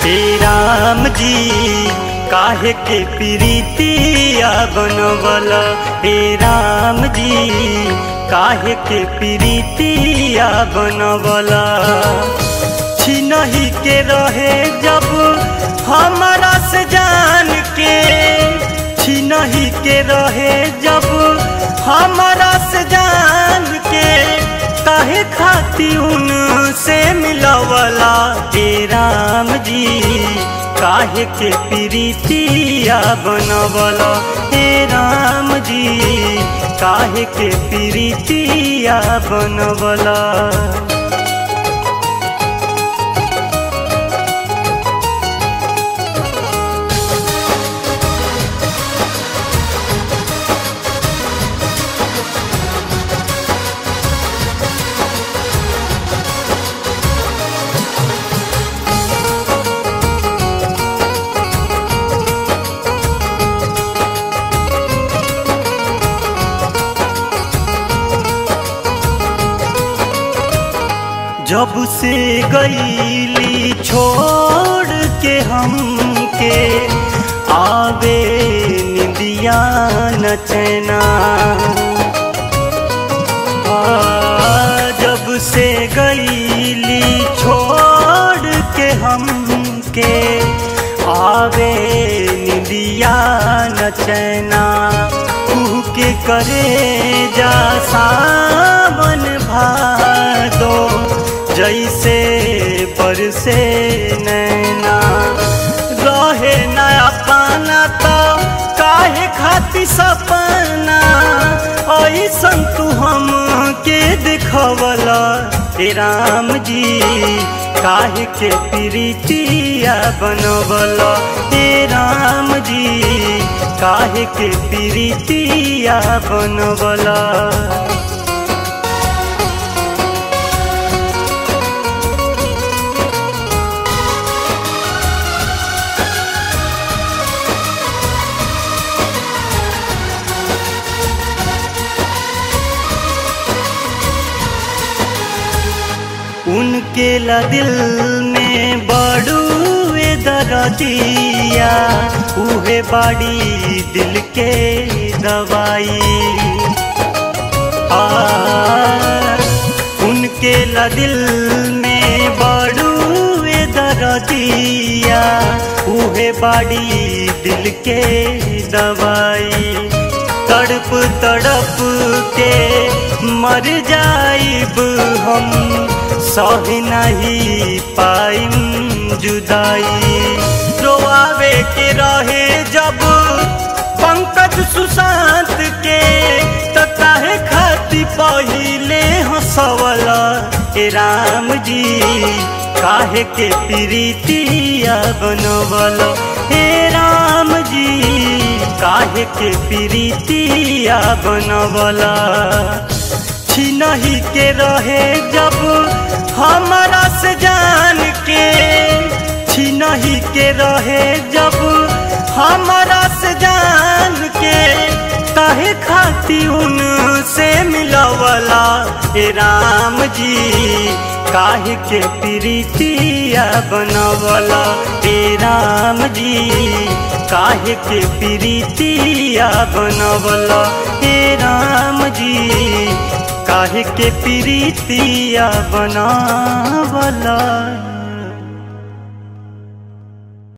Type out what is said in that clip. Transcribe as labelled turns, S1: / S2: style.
S1: हे राम जी काहे के प्रीतिया बनवल हे राम जी काहे के प्रीतिया बनवल छिनही के रहे जब हमारा से जान के छिनही के रहे जब हमारा से जान के काहे खाती उन से मिलवला हे राम जी काहे के प्रीतिया बनवला हे राम जी काहे के प्रीतिया बनवला जब से गईली छोड़ के हमके आवे निंदिया न चैना जब से गईली छोड़ के हमके आवे निंदिया न चैना के करे जा सावन भादो जैसे बरसे नैना रहे नया पाना तो काहे खाती सपना ऐसन तू हम के दिखवला हे राम जी काहे के प्रीतिया बनवला हे राम जी काहे के प्रीतिया बनवला उनके ला दिल में बड़ुए दरदिया उहे बाड़ी दिल के दवाई आ उनके ला दिल में बड़ुए दरदिया उहे बाड़ी दिल के दवाई तड़प तड़प के मर जाइब हम सह नहीं पाइम जुदाई रोआवे के रहे जब पंकज सुशांत के तो काहे खाती पहिले हंसवला हे राम जी काहे के प्रीतिया बनवल हे राम जी काहे के प्रीतिया बनवला छिनही के रहे जब हमारा से जान के छिनही के रहे जब हमारा से जान के काहे खाती उन से मिलवला हे राम जी काहे के प्रीतिया बनवला हे राम जी काहे के प्रीतिया बनवला हे राम जी काहे के प्रीतिया बनावला